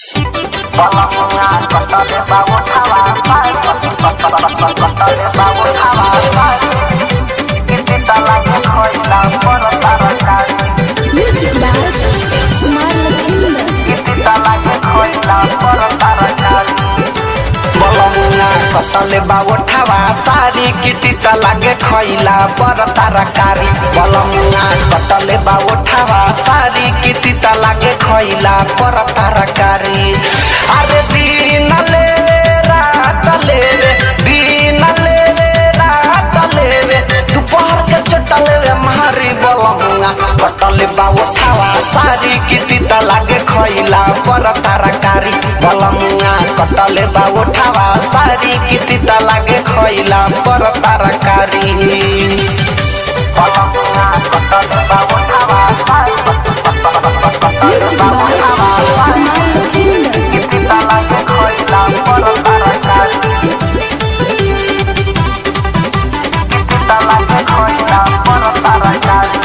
Balonga kotole bawo tawa pai kotole bawo tawa pai Kiti talanya koila poro tarakari Music by Kumar Lakshmi. Kiti talanya koila poro tarakari Balonga kotole bawo tawa sari kiti talage koila poro tarakari Balonga kotole bawo tawa sari kiti talage koila poro tarakari Are dinale रात लेवे दिन लेवे रात लेवे दोपहर के चटल रे मारी बलमुआ कटल बा उठावा सारी किती त लागे खइला पर तरकारी बलमुआ कटल बा उठावा सारी किती त लागे खइला पर तरकारी बलमुआ कटल बा उठावा सारी कटल बा उठावा सारी किती त लागे खइला पर तरकारी किती त लागे खइला पर तरकारी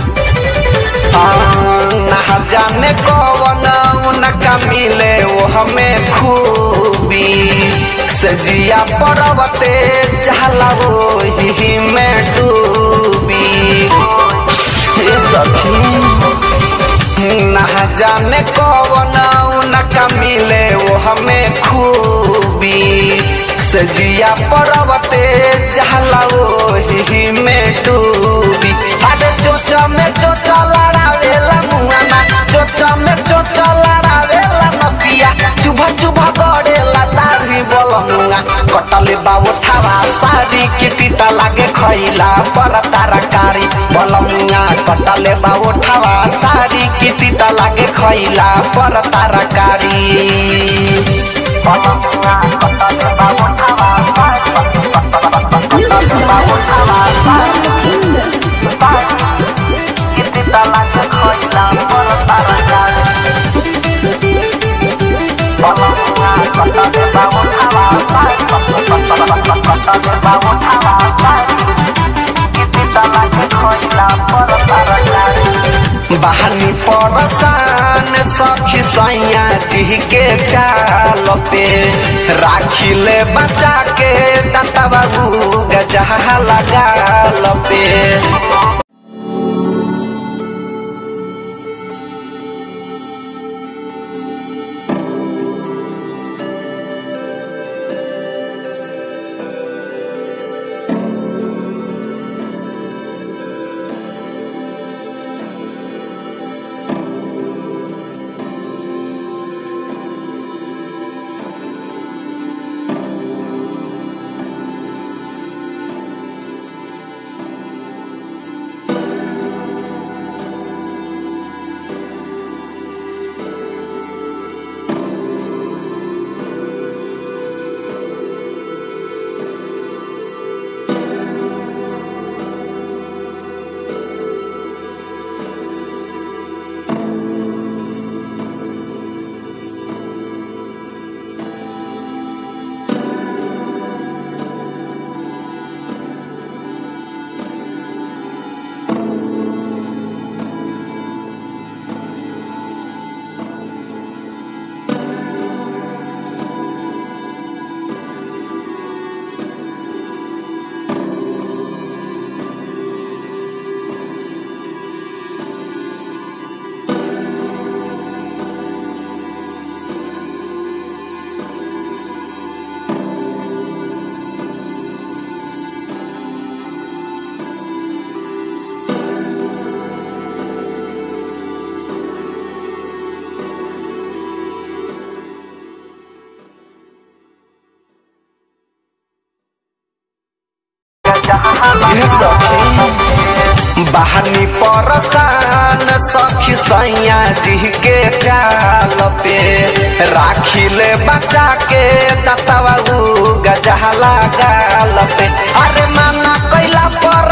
ना जाने कौन उनका मिले वो हमें खूबी सजिया पर्वते चहला वो ही में डूबी हे सखी ना जाने कौन उनका मिले वो हमें खूबी सजिया पर्वते चहला वो ही में डूबी अरे चोचा में चोचा लड़ावेला मुआना चोचा में चोचा लड़ावेला नदिया चुभा चुभा गड़ेला दाढ़ी बोलमुआ कटले बाबू थावा सारी किती त लागे खइला पर तरकारी बोलमुआ कटले बाबू थावा सारी किती त लागे खइला पर तरकारी बोलमुआ कटले बाबू थावा कटले बाबू थावा किती तलाक खइला पर तरकारी बलमुआ कटले बाबू थावा कटले बाबू थावा किती तलाक खइला पर तरकारी बहानी परसान सखी सैया जी के चाल पे राखिले बचा के दाता बाबू गजहा लगा पे बहानी परसान सखी सैया जी के चाल पे राखिले बचा के दतवा गजहला गाल पे अरे माना कैला पर